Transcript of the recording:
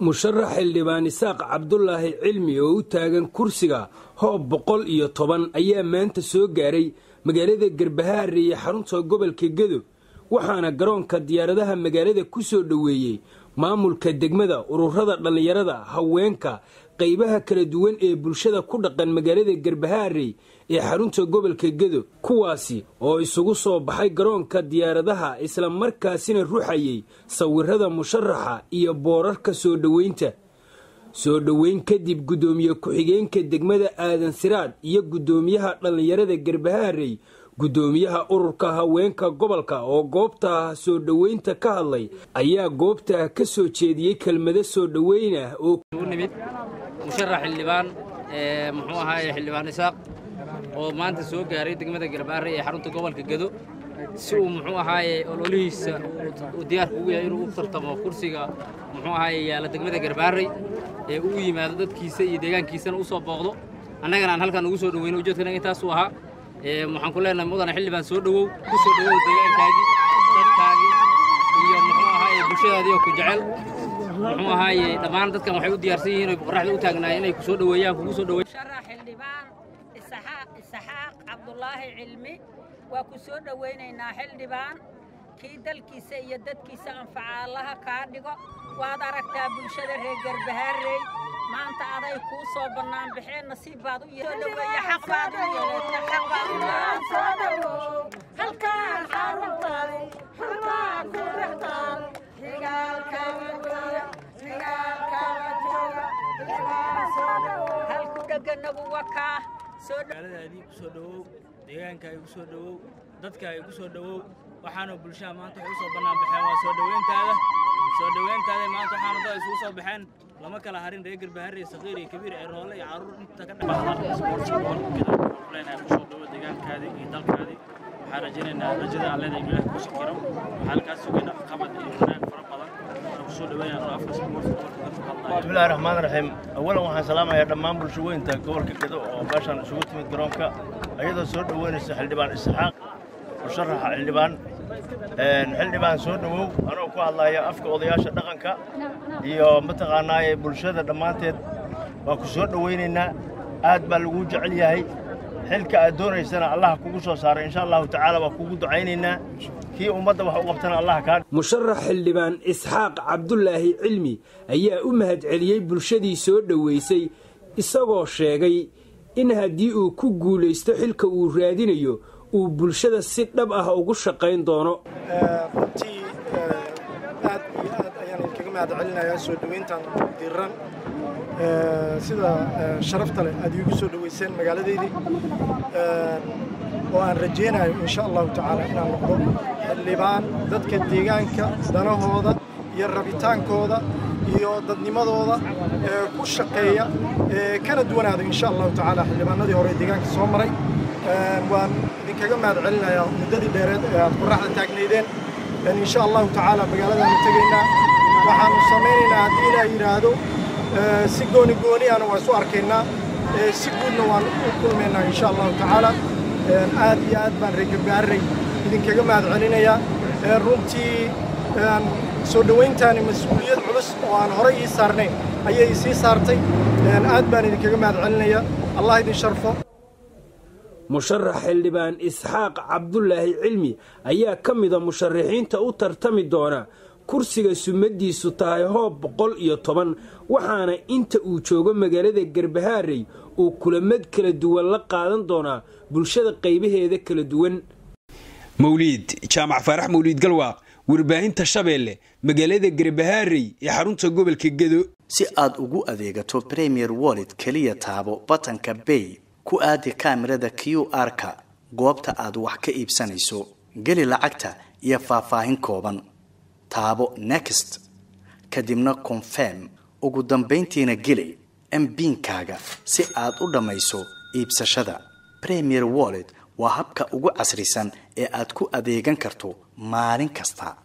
musharax xildhibaan isaaq cabdulaahi cilmi oo u taagan kursiga hoob boqol iyo toban ayaa maanta soo gaaray magaalada garbahaare iyo xarunta gobolka gedo waxaana garoonka diyaaradaha magaalada ku soo dhoweeyey maamulka degmada ururada dhallinyarada haweenka qaybaha kala duwan ee bulshada ku dhaqan magaalada garbahaarey ee xarunta gobolka gedo kuwaasi oo isugu soo baxay garoonka diyaaradaha isla markaasina ruxayay sawirada musharaxa iyo boorarka soo dhoweynta soo dhoweyn kadib guddoomiye ku-xigeenka degmada aadan siraad iyo guddoomiyaha dhallinyarada garbahaarey guddoomiyaha ururka haweenka gobolka oo goobta soo dhoweynta ka hadlay ayaa goobta ka soo jeediyey kelmado soo dhoweyn ah oo nimid musharax xildhibaan muxuu ahaaye xildhibaan isaaq oo maanta soo gaaray degmada garbaare ee xarunta gobolka gedo si uu muxuu ahaaye ololihiisa uu diyaarka ugu yahay inuu u tartamo kursiga muxuu ahaaye yaalla degmada garbaarey ee uu yimaado dadkiisa iyo deegaankiisana u soo booqdo annagana aan halkan ugu soo dhoweyno ujeedkana intaasuu ahaa waxaan ku leenahay mudane xildhibaan soo dhowow ku soo dhowow deegaankaagii dadkaagii iyo muxuu ahaaye bulshadaadii oo ku jecel muxuu ahaaye dhammaan dadkan waxay u diyaarsan yihiin oy qoraxda u taagnaayeen inay ku soo dhoweeyaan kugu soo dhoweey musharax xildhibaan isaxaaq cabdulaahi cilmi waa ku soo dhowaynaynaa xildhibaan kii dalkiisa iyo dadkiisa anfaca allaha kaa dhigo waad aragtaa bulshada reer garbahaarey maanta aday kuu soo bannaan baxeen nasiib baad u yeedhoweeye xaq baad u yeelata xaq baad u halkaan xaruntaadi halkaan ku dhextaal xigaalkaaga jooga xigaalkaaga jooga halku dheganagu wakaa magaaladaadii ku soo dhowow deegaankaaga ku soo dhowow dadkaaga ku soo dhowow waxaana bulshada maanta waxay u soo bannaan baxeen waa soo dhoweyntaada soo dhoweyntaada maanta waxaana dad isugu soo baxeen lama kala harin reer garbaharre saqiir iyo kabiir ee roole iyo caruur inta ka dhexleenahay kusoo dhowo deegaankaadii iyo dalkaadii waxaan rajaynaynaa rajada aan leedahay ilaah ku shakiro waxaan halkaas sugayna qabad iyo wanaag fara badan waxaan kusoo dhaweynaa afka isboortka dadka hadlaya bismillahi raxmaan raxiim awalan waxaan salaamayaa dhammaan bulshaweynta gobolka gedo oo meeshaan isugu timid garoonka ayadoo soo dhoweynaysa xildhibaan isxaaq musharaxa xildhibaan xildhibaan soo dhowow anoo ku hadlaya afka odayaasha dhaqanka iyo mataqaanaaye bulshada dhammaanteed waan ku soo dhowaynaynaa aad baa laguu jecel yahay xilka aad doonaysana allah kugu soo saaray insha allahu tacaala waa kugu ducaynaynaa kii ummadda wax u qabtana allah kaa musharax xildhibaan isxaaq cabdulaahi cilmi ayaa u mahadceliyey bulshadii soo dhoweysay isagoo sheegay in haddii uu ku guulaysto xilka uu raadinayo uu bulshada si dhab ah ugu shaqayn doono runtii aad iyo aad ayaan idinkaga mahad celinayaa soo dhoweyntan diran sida sharafta leh aad iigu soo dhoweyseen magaaladeydii oo aan rajaynayo insha allahu tacaala inaan noqdo xildhibaan dadka deegaanka danahooda iyo rabitaankooda iyo dadnimadooda ku shaqeeya kana duwanaado insha allahu tacaala xildhibaanadii hore deegaanka soo maray waan idinkaga mahad celinayaa muddadii dheereed ee aad qoraxda taagnaydeen insha allahu tacaala magaaladaanu tegaynaa waxaanu samaynaynaa haddii ilaa yidhaahdo si gooni gooniyaana waa isu arkaynaa si guudna waan u kulmaynaa insha allahu tacaala aad iyo aad baan reergabaarey idinkaga mahad celinayaa runtii soo dhowayntaani mas-uuliyad culus oo aan horey ii saarnayn ayay isii saartay aad baan idinkaga mahad celinayaa allah idin sharfo musharax xildhibaan isxaaq cabdulaahi cilmi ayaa ka mida musharaxiinta u tartami doona kursiga sumadiisu tahay hoob boqol iyo toban waxaana inta uu joogo magaalada garbahaarey uu kulamad kala duwan la qaadan doonaa bulshada qaybaheeda kala duwan mawliid jaamac faarax mawliid galwaaq warbaahinta shabeelle magaalada garbahaarey ee xarunta gobolka gedo si aad ugu adeegato premier wallet keliya taabo batanka bay ku aadi kaamirada q r-ka goobta aad wax ka iibsanayso geli lacagta iyo faahfaahin kooban taabo next kadibna confirm ugu dambayntiina geli mbiinkaaga si aad u dhammayso iibsashada premier wallet waa habka ugu casrisan ee aad ku adeegan karto maalin kasta